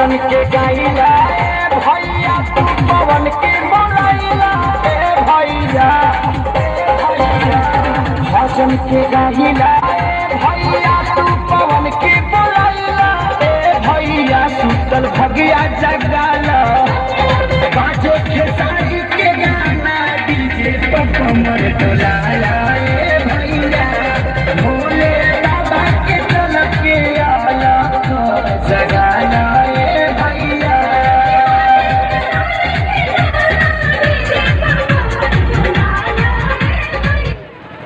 भजन के गाइला ए भैया तू पवन के बोलाइला ए भैया भजन के गाइला ए भैया तू पवन के बोलाइला ए भैया सुतल भगिया जगाला